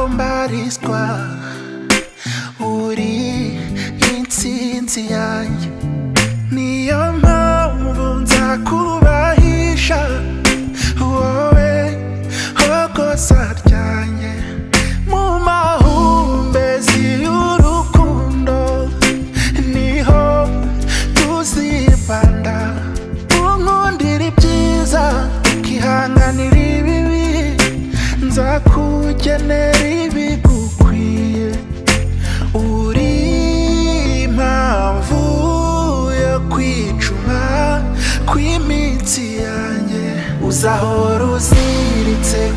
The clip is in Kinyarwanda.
abarizwa uri intsinzi yanjye niyo mpamvu nza kubahisha wowe hogoza ryanjye mu mahumbezi y'urukundo niho tuzibanda unkundira ibyiza ukihanganira ibibi nzakugenera ibigukwiye uri impamvu yo kwicuma kw'iminsi yanjye uzahora uziritse